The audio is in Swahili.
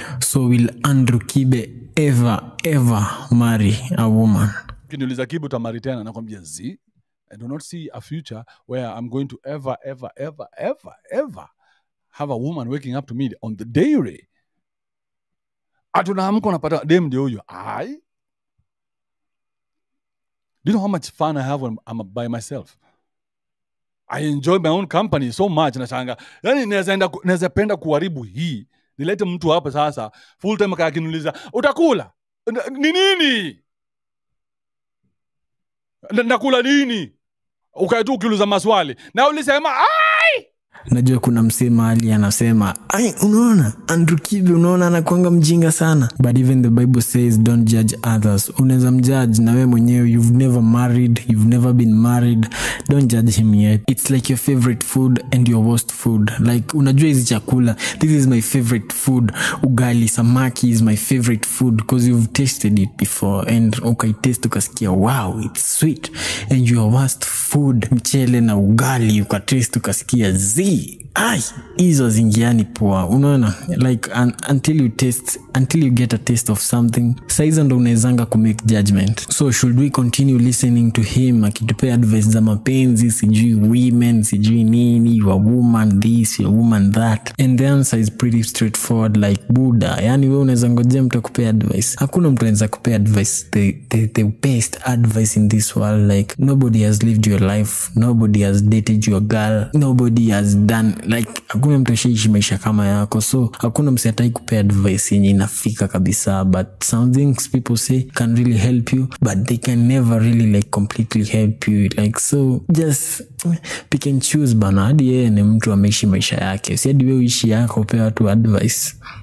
so will andrew kibe ever ever marry a woman ukiniuliza kibu utamari tena nakwambia z i do not see a future where i'm going to ever ever ever ever ever have a woman waking up to me on the dairy atunaamka unapata dem ndio huyo ai do you know how much fun i have when i'm by myself i enjoy my own company so much nashanga yani naweza enda ku- naweza penda kuharibu hii nilete mtu hapa sasa full time kaa akiniuliza utakula N- ni nini Na- nakula nini ukae tu ukiuliza maswali na ulisema "Ah!" najua kuna msee mahali anasema ai unaona andrew kibe unaona anakwanga mjinga sana but even the bible says don't judge others unaweza mjudge na wewe mwenyewe you've never married you've never been married don't judge him yet it's like your favorite food and your worst food like unajua hizi chakula this is my favorite food ugali samaki is my favorite food because you've tasted it before and ukaitaste ukasikia wow it's sweet and your worst food mchele na ugali ukataste ukasikia z ai hizo zingiani poa unaona like un, until you taste until you get a taste of something saizo ndo unawezanga kumake judgment so should we continue listening to him akitupea advice za mapenzi sijui women sijui nini your woman this your woman that and the answer is pretty straightforward like buda yani we unaweza ngojea mtu akupea advice hakuna mtu anaweza kupea advice the, the, the best advice in this world like nobody has lived your life nobody has dated your girl nobody has done like hakuna mtu ashaishi maisha kama yako so hakuna msi atai kupea advice yenye inafika kabisa but some things people say can really help you but they can never really like completely help you like so just pick and choose bana hadi yeye ni mtu ameishi maisha yake si hadi we uishi yako upea watu advice